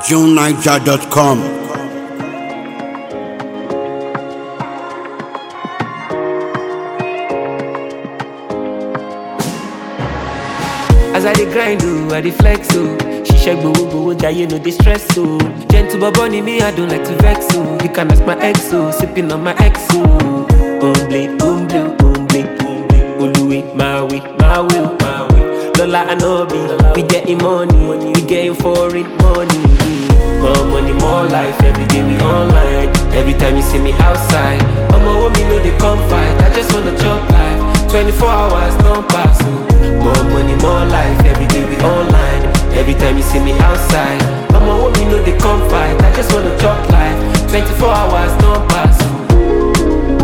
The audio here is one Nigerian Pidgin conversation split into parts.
JuneNiger.com. As I dey grind oh, I dey flex oh. Ṣiṣẹ́ gbowó gbowó jayé no dey stress oh. Gentle bobo ni me, I don't like to vex oh. You can ask my ex oh, sipping on my ex oh. Omble, omble, omble, omble. Oluwe, my way, my way, oh, my way. Lola Anobi, we getting money, we getting foreign money. More money, more life, every day we online. Every time you see me outside, I'ma hold me no dey come fight. I just wanna chop life. 24 hours, don't pass. oh. More money, more life, every day we online. Every time you see me outside, I'ma hold me no dey come fight. I just wanna chop life. 24 hours, don't pass. oh.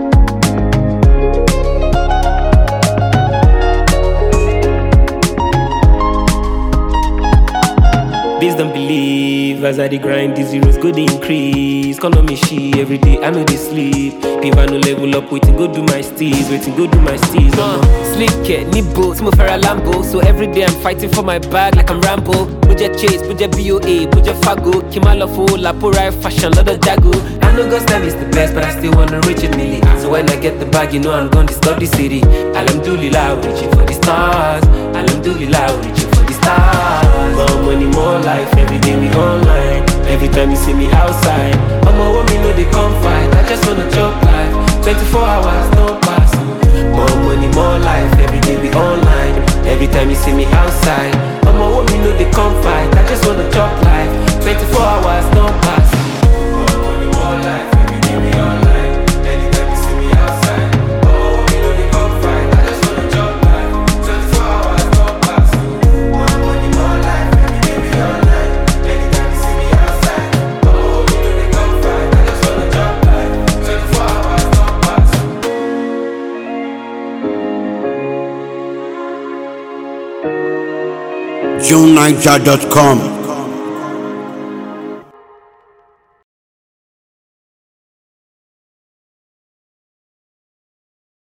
Please don't believe as I dey grind, the zeros go dey increase. Call on me she every day, I know they sleep. If I no level up, waiting go do my steez, waiting go do my steez. Uh, sleep care, need boats, mo fẹ́ra Lambo. So every day I'm fighting for my bag like I'm Rambo. Budget chase, budget BOA, budget Fago. Kimalo fo, Lapo right fashion, lot of Jago. I know God's time is the best, but I still wanna reach it milli. So when I get the bag, you know I'm gonna disturb the city. Alhamdulillah, reaching for the stars. Alhamdulillah, reaching for the stars. More money, more life, every day we online. Every time you see me outside, I'm a woman, no they come fight. I just wanna chop life. 24 hours, no pass. More money, more life, every day we online. Every time you see me outside, I'm a woman, no they come fight. I just wanna chop life. 24 hours, no pass. More money, more life, every day we online. Anytime you see me outside, I'm a woman, no they come fight. I just wanna chop life. 24 hours, no pass. More money, more life, every day we online. Anytime you see me outside, I'm a woman, no they come fight. I just wanna chop life. 24 hours, no pass. JuneNiger.com.